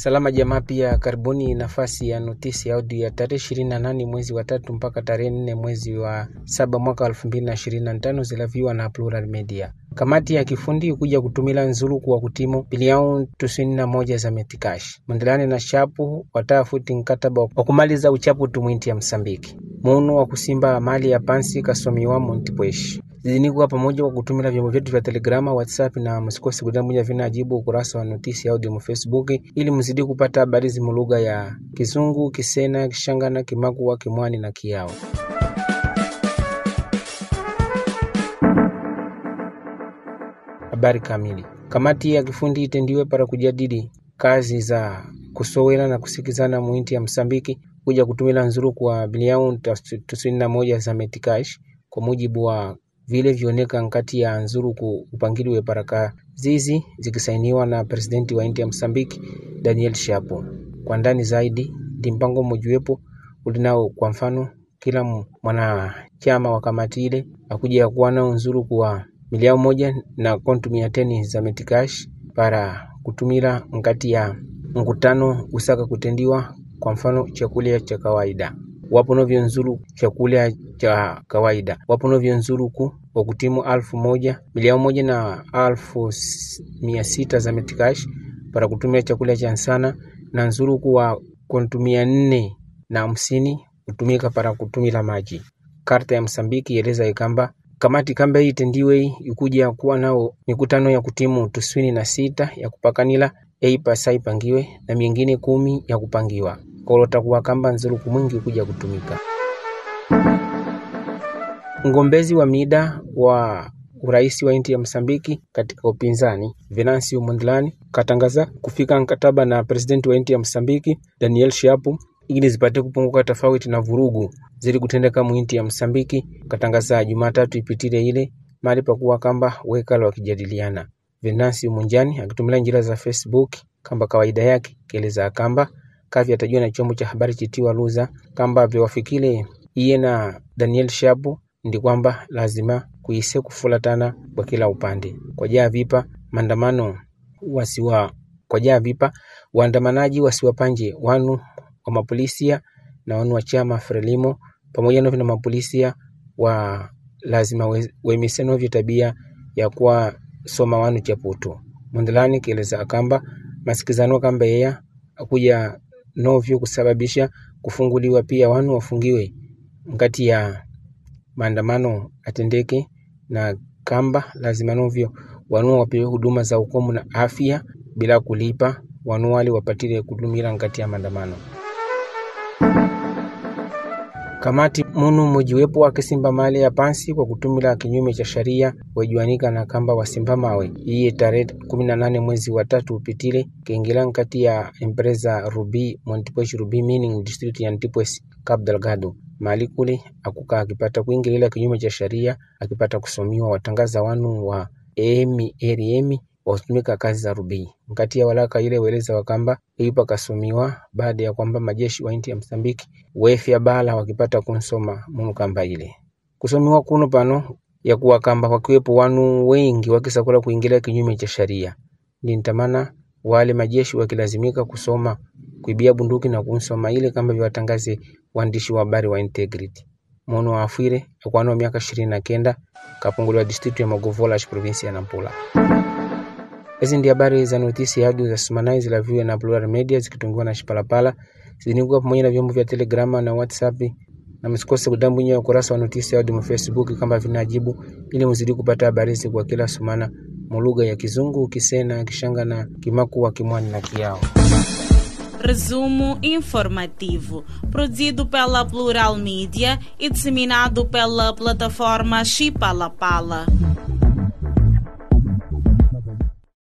Salama Jamaa pia karibuni nafasi ya notisi ya audio ya tarehe ishirini na nane mwezi wa tatu mpaka tarehe nne mwezi wa saba mwaka elfu mbili na ishirini na tano zilaviwa na Plural Media. Kamati ya kifundi kuja kutumila nzuluku wa kutimu bilioni tisini na moja za metikash mwendelani na shapu watafuti nkataba wa kumaliza uchapu tumwinti ya Msambiki munu wa kusimba mali ya pansi kasomiwa montipwesh zidinikwa pamoja kwa kutumila vyombo vyetu vya Telegrama, WhatsApp na msikose kudamuja vinajibu ukurasa wa notisi audio mu Facebook ili mzidi kupata habari zimu lugha ya Kizungu, Kisena, Kishangana, Kimakua, Kimwani na Kiao. Habari kamili. Kamati ya kifundi itendiwe para kujadili kazi za kusowela na kusikizana muinti ya Msambiki kuja kutumila nzuruku wa bilioni tisini na moja za metikash kwa mujibu wa vile vioneka nkati ya nzuruku upangiliwe paraka zizi zikisainiwa na presidenti wa inti ya Msambiki Daniel Shapo. Kwa ndani zaidi ndi mpango mmojiwepo ulinao, kwa mfano kila mwanachama wa kamati ile akuja kuwa nao nzuruku wa milioni moja na kontu mia teni za metikash para kutumila nkati ya mkutano usaka kutendiwa, kwa mfano chakula cha kawaida wapo novyo nzuru chakula cha kawaida wapo novyo nzuruku wa kutimu alfu moja milioni moja na alfu mia sita za metikash para kutumia chakula cha nsana na nzuruku wa kontu mia nne na hamsini kutumika para kutumila maji. Karta ya Msambiki yeleza ikamba kamati kamba hii tendiwe ikuja kuwa nao mikutano ya kutimu tuswini na sita ya kupakanila eipasa ipangiwe na mingine kumi ya kupangiwa kolotakuwa kamba nzuruku mwingi kuja kutumika. Mgombezi wa mida wa urais wa inti ya Msambiki katika upinzani Venancio Mondlane katangaza kufika mkataba na presidenti wa inti ya Msambiki Daniel Shapo ili zipate kupunguka tofauti na vurugu zili kutendeka muinti ya Msambiki. Katangaza Jumatatu ipitile ile mali pakuwa kamba wekala wakijadiliana. Venancio Munjani akitumila njira za Facebook kamba kawaida yake keleza kamba kavi atajua na chombo cha habari chitiwa Luza kamba vyowafikile iye na Daniel Shapo ndi kwamba lazima kuise kufulatana kwa kila upande kwa jaa vipa maandamano wasiwa kwa jaa vipa waandamanaji wasiwapanje wanu wa mapolisia na wanu wa chama Frelimo pamoja novyo na mapolisia wa lazima we, wemise novyo tabia ya kuwa soma wanu chaputu Mondlane kieleza akamba masikizano kamba yeya akuja novyo kusababisha kufunguliwa pia wanu wafungiwe ngati ya maandamano atendeke na kamba lazima novyo wanu wapewe huduma za ukomu na afya bila kulipa wanu wale wapatile kudumira ngati ya maandamano. Kamati munu mojiwepo akisimba mali ya pansi kwa kutumila kinyume cha sharia wejuanika na kamba wasimba mawe iye tarehe kumi na nane mwezi wa tatu upitile kiingila nkati ya empresa Ruby Montepuez Ruby Mining District ya Antipwes Cabo Delgado mali kule akuka akipata kuingilila kinyume cha sharia akipata kusomiwa watangaza wanu wa emi eriemi watumika kazi za Ruby nkati ya walaka ile weleza wakamba ipa kasomiwa baada ya kwamba majeshi wa inti ya Msambiki wefya bala wakipata kunsoma munu kamba ile kusomiwa kuno pano ya kuwa kamba wakiwepo wanu wengi wakisakula kuingilia kinyume cha sharia nintamana wale majeshi wakilazimika kusoma kuibia bunduki na kunsoma ile kamba vyawatangaze waandishi wa habari wa Integrity mono wa afwire akwano miaka ishirini na kenda kapunguliwa district ya Magovola provinsi ya Nampula. Hizi ndi habari za notisi ya audio za Sumanai zilaviwe na Plural Media zikitungiwa na Shipalapala zinikuwa pamoja na vyombo vya Telegrama na WhatsApp, na msikose kudambwinya ukurasa wa notisi ya audio mu Facebook kama vinajibu, ili mzidi kupata habari hizi kwa kila sumana mu lugha ya Kizungu, Kisena, Kishanga na Kimakua, Kimwani na Kiao. Resumo informativo, produzido pela Plural Mídia e disseminado pela plataforma Chipalapala.